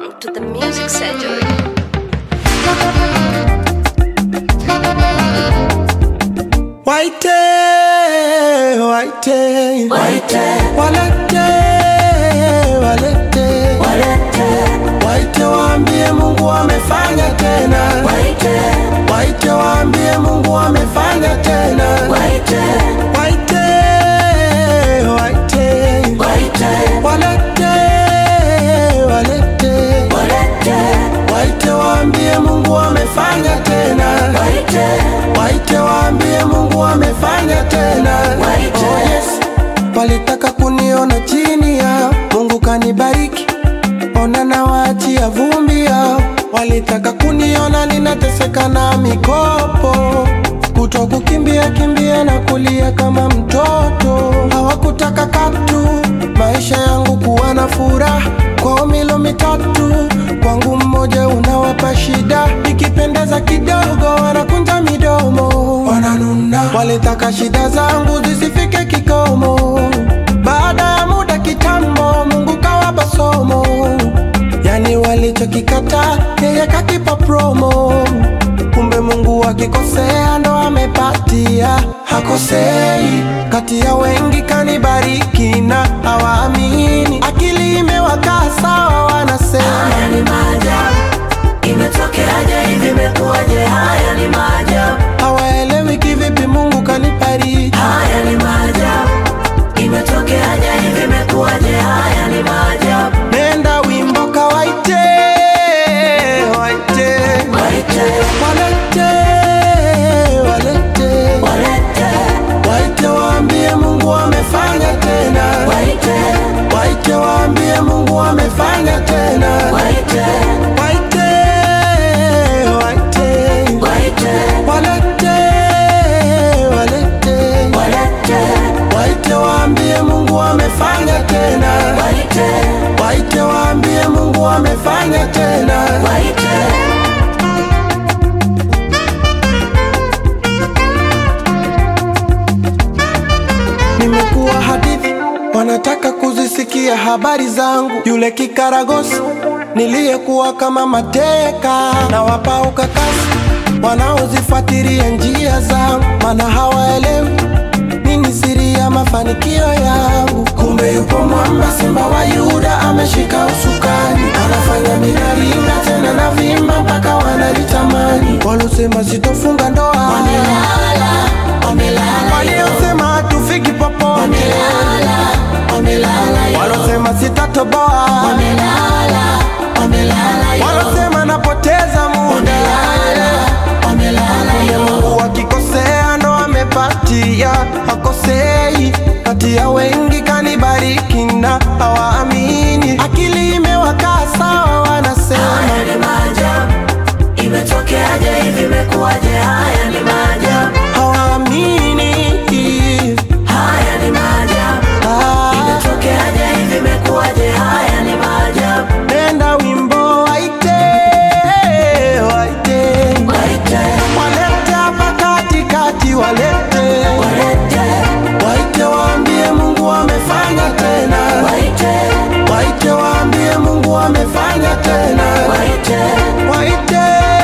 Welcome to the Music Surgery. Waite, waite, Waite, walete, walete, walete, waite waambie Mungu amefanya tena, waite, waite waambie Mungu amefanya tena, waite, waite, waite, waite, walete, walete, walete, waite waambie Mungu amefanya tena, waite, waite waambie Mungu amefanya tena, Waite. oh yes. Walitaka kuniona chini ya Mungu kanibariki, ona na waachia vumbi yao. Walitaka kuniona ninateseka na mikopo, kuto kukimbia kimbia na kulia kama mtoto. Hawakutaka katu maisha yangu kuwa na furaha, kwao milo mitatu, kwangu mmoja unawapa shida. Nikipendeza kidogo wanakunja midomo, wananuna. Walitaka shida zangu zisifike kikomo, baada ya muda kitambo Mungu kawapa somo, yani walichokikata yeye kakipa promo. Kumbe Mungu akikosea ndo amepatia, hakosei. Kati ya wengi kanibariki na hawaamini, akili imewakaa sawa, wanasema haya ni maajabu. Imetokeaje hivi, imekuwaje? Haya ni maajabu, hawaelewi kivipi Mungu kanibariki. haya ni maajabu. Imetokeaje hivi, imekuwaje? Haya ni maajabu, Nenda wimbo kawaite, waite, waite, walete, walete, walete, waite waambie Mungu amefanya tena, waite, waite waambie Mungu amefanya tena, waite, waite, waite, waite, walete, walete, walete, waite waambie Mungu amefanya tena, waite, waite waambie Mungu amefanya tena. waite. Nimekuwa hadithi, wanataka kuzisikia habari zangu. Yule kikaragosi niliyekuwa kama mateka, na wapa ukakasi wanaozifuatilia njia zangu, maana hawaelewi nini siri ya mafanikio yangu. Kumbe yupo mwamba, simba wa Yuda ameshika usukani, anafanya minaringa tena na vimba mpaka wanalitamani. Walosema sitofunga ndoa Wamelala, wamelala, waliosema hatufiki popote, wamelala, wamelala, walosema sitatoboa, wamelala, wamelala, walosema napoteza muda. wamelala, wamelala, Mungu akikosea ndo amepatia, hakosei. Kati ya wengi kanibariki na hawaamini, akili imewakaa sawa, wanasema Haya ni maajabu, imetokeaje hivi, imekuwaje? Haya ni maajabu, hawaamini. haya ni maajabu, Ah, imetokeaje hivi, imekuwaje? Haya ni maajabu, nenda wimbo waite, waite, waite, walete hapa katikati, walete walete, Waite waambie Mungu amefanya tena, waite, waite waambie Mungu amefanya tena, waite, waite,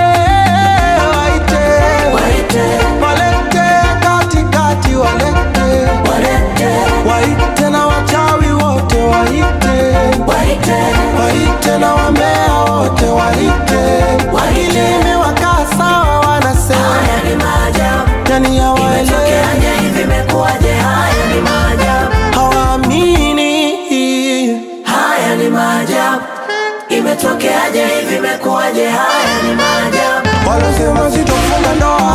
waite, waite, walete katikati, walete, walete, waite na wachawi wote, waite, waite, waite na wambea wote, waite, akili imewakaa sawa, wanasema haya ni maajabu, yani hawaelewi, imetokeaje hivi, imekuwaje? Haya ni maajabu, hawaamini. haya ni maajabu, imetokeaje hivi, imekuwaje? Haya ni maajabu. Walosema sitofunga ndoa